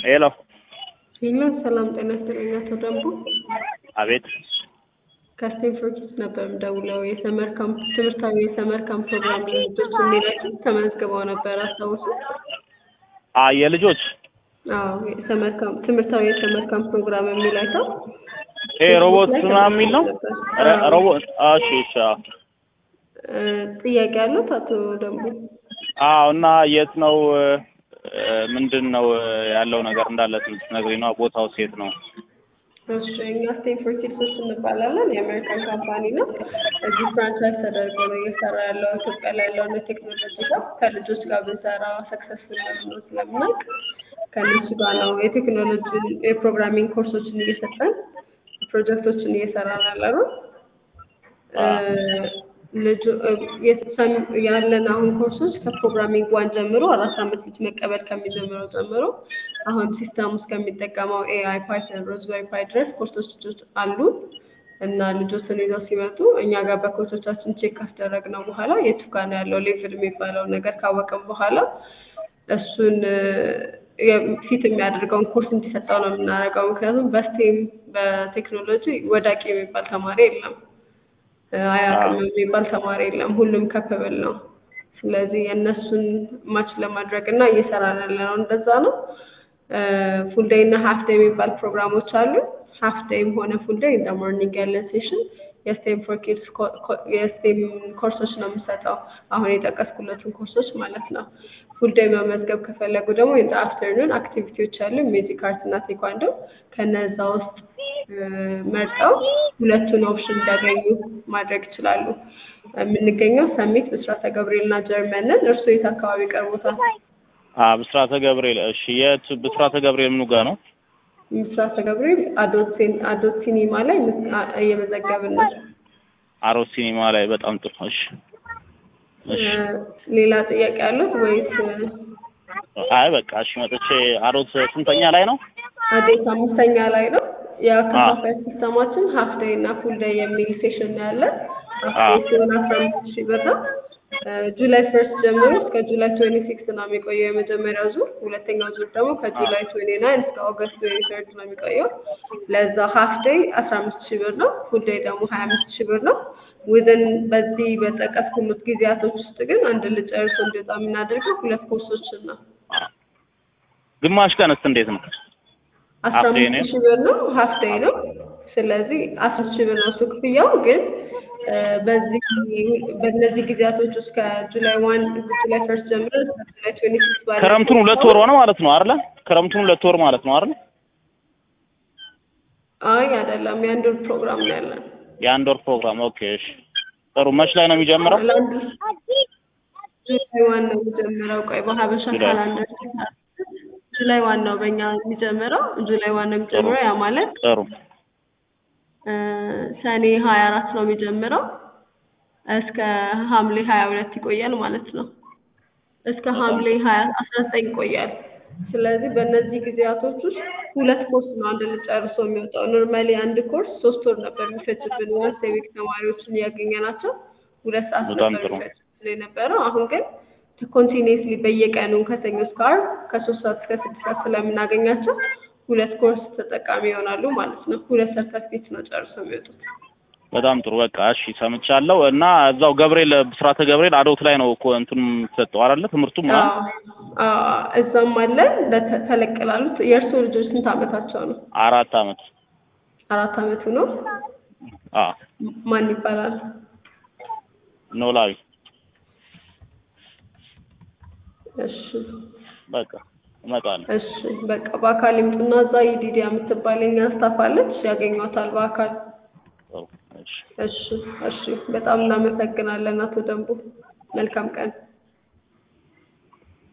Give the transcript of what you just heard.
ሄሎ ሄሎ ሰላም ጤና ይስጥልኝ አቶ ደንቡ አቤት ከስቴንፎርድ ነበር የምደውለው የሰመር ካምፕ ትምህርታዊ የሰመር ካምፕ ፕሮግራም ልጆች የሚላቸው ተመዝግበው ነበር አስታውሱ አ የልጆች አዎ የሰመር ካምፕ ትምህርታዊ የሰመር ካምፕ ፕሮግራም የሚላቸው ይሄ ሮቦት ምናምን የሚል ነው ረ- ሮቦት እሺ እሺ አዎ እ፣ ጥያቄ አለት አቶ ደንቡ አዎ እና የት ነው እ፣ ምንድን ነው ያለው ነገር እንዳለ ትነግሪኝ ነው ቦታው የት ነው እሺ እኛ ስቴንፎርድ ኪድሶች እንባላለን የአሜሪካን ካምፓኒ ነው እዚህ ፍራንቻይዝ ተደርጎ ነው እየሰራ ያለው ኢትዮጵያ ላይ ያለውን ቴክኖሎጂ ጋር ከልጆች ጋር ብንሰራ ሰክሰስፉል ነው ስለምናውቅ ከእነሱ ጋር ነው የቴክኖሎጂ የፕሮግራሚንግ ኮርሶችን እየሰጠን ፕሮጀክቶችን እየሰራን ያለ ነው ልጁ የሰም- ያለን አሁን ኮርሶች ከፕሮግራሚንግ ዋን ጀምሮ አራት አመት ልጅ መቀበል ከሚጀምረው ጀምሮ አሁን ሲስተም ውስጥ ከሚጠቀመው ኤአይ ፓይተን ሮዝበሪ ፓይ ድረስ ኮርሶች ልጆች አሉ እና ልጆችን ይዘው ሲመጡ እኛ ጋር በኮርሶቻችን ቼክ ካስደረግነው በኋላ የቱ ጋር ነው ያለው ሌቭል የሚባለው ነገር ካወቅም በኋላ እሱን የ- ፊት የሚያደርገውን ኮርስ እንዲሰጠው ነው የምናደርገው። ምክንያቱም በስቴም በቴክኖሎጂ ወዳቂ የሚባል ተማሪ የለም፣ አያውቅም የሚባል ተማሪ የለም። ሁሉም ከፕብል ነው። ስለዚህ የእነሱን ማች ለማድረግ እና እየሰራን ያለ ነው እንደዛ ነው። ፉል ዴይ እና ሀፍ ዴይ የሚባል ፕሮግራሞች አሉ። ሀፍ ዴይም ሆነ ፉል ዴይ እንደ ሞርኒንግ ያለን ሴሽን የስቴም ፎር ኪድስ የስቴም ኮርሶች ነው የምሰጠው። አሁን የጠቀስኩለትን ኮርሶች ማለት ነው። ፉል ዴይ መመዝገብ ከፈለጉ ደግሞ ኢን አፍተርኑን አክቲቪቲዎች አሉ፣ ሜዚክ አርት እና ቴኳንዶ። ከነዛ ውስጥ እ፣ መርጠው ሁለቱን ኦፕሽን እንዲያገኙ ማድረግ ይችላሉ። የምንገኘው ሰሚት ብስራተ ገብርኤል እና ጀርመን ነን። እርስዎ የት አካባቢ ቀርቦታል? አ ብስራተ ገብርኤል እሺ የት ብስራተ ገብርኤል ምኑ ጋር ነው ምስራተ ገብርኤል አዶት ሲን- አዶት ሲኒማ ላይ ምስ- አ- እየመዘገብን ነው። አሮስ ሲኒማ ላይ በጣም ጥሩ እሺ እሺ እ፣ ሌላ ጥያቄ አሉት ወይስ አይ በቃ እሺ መጥቼ አሮስ ስንተኛ ላይ ነው አዴት አምስተኛ ላይ ነው። የአከፋፋይ ሲስተማችን ሀፍ ዴይ እና ፉል ዴይ የሚል ሴሽን ነው ያለን። ሀፍ አዎ። ዴይ ሲሆን አስራ አምስት ሺህ ብር ነው። እ፣ ጁላይ ፈርስት ጀምሮ እስከ ጁላይ ትዌንቲ ሲክስ ነው የሚቆየው የመጀመሪያው ዙር። ሁለተኛው ዙር ደግሞ ከጁላይ ትዌንቲ ናይን እስከ ኦገስት ትዌንቲ ተርድ ነው የሚቆየው። ለዛ ሀፍ ዴይ አስራ አምስት ሺህ ብር ነው። ፉል ዴይ ደግሞ ሀያ አምስት ሺህ ብር ነው። ዊዝን በዚህ በጠቀስኩት ጊዜያቶች ውስጥ ግን አንድ ልጅ ጨርሶ እንዲወጣ የምናደርገው ሁለት ኮርሶችን ነው። ግማሽ ቀንስ እንዴት ነው አስራ ሀፍ ዴይ ነው? አምስት ሺህ ብር ነው። ሀፍ ዴይ ነው። ስለዚህ አስር ሺህ ብር ነው እሱ ክፍያው። ግን እ፣ በዚህ በእነዚህ ጊዜያቶች ውስጥ ከጁላይ ዋን ጁላይ ፈርስት ጀምሮ እስከ ጁላይ ትዌንቲ ሲክስ ባለ ክረምቱን ሁለት ወር ሆነ ማለት ነው አይደለ ክረምቱን ሁለት ወር ማለት ነው አይደለ አይ አይደለም፣ የአንድ ወር ፕሮግራም ነው ያለን። የአንድ ወር ፕሮግራም ኦኬ እሺ ጥሩ መች ላይ ነው የሚጀምረው ለአንድ ጁላይ ዋን ነው የሚጀምረው። ቆይ በሀበሻ ጁላይ። ካላንደር ጁላይ ዋን ነው በእኛ የሚጀምረው። ጁላይ ዋን ነው የሚጀምረው። ያ ማለት ጥሩ እ፣ ሰኔ ሀያ አራት ነው የሚጀምረው እስከ ሐምሌ ሀያ ሁለት ይቆያል ማለት ነው። እስከ ሐምሌ ሀያ አስራ ዘጠኝ ይቆያል። ስለዚህ በእነዚህ ጊዜያቶች ውስጥ ሁለት ኮርስ ነው አንድ ልጅ ጨርሶ የሚወጣው። ኖርማሊ አንድ ኮርስ ሶስት ወር ነበር የሚፈጅብን ዋንስ የዊክ ተማሪዎችን እያገኘናቸው ሁለት ሰዓት በጣም ነበር ጥሩ። የሚፈጅብን የነበረው። አሁን ግን ኮንቲኒስሊ በየቀኑ ከሰኞ እስከ ዓርብ ከሶስት ሰዓት እስከ ስድስት ሰዓት ስለምናገኛቸው ሁለት ኮርስ ተጠቃሚ ይሆናሉ ማለት ነው። ሁለት ሰርተፊኬት ነው ጨርሶ የሚወጡት። በጣም ጥሩ በቃ እሺ ሰምቻለሁ እና እዛው ገብርኤል ብስራተ ገብርኤል አዶት ላይ ነው እኮ እንትን የምትሰጠው አይደለ ትምህርቱ ምናምን አዎ፣ አዎ፣ እዛም አለን ለተ- ተለቅ ላሉት። የእርስዎ ልጆች ስንት ዓመታቸው ነው? አራት አመት አራት ዓመቱ ነው። አ ማን ይባላል? ኖላዊ እሺ በቃ እመጣለሁ እሺ፣ በቃ በአካል ይምጡና እዛ የዲዲያ የምትባል የኛ ስታፍ አለች፣ ያገኟታል በአካል። ጥሩ እሺ እሺ፣ እሺ፣ በጣም እናመሰግናለን አቶ ደንቡ። መልካም ቀን።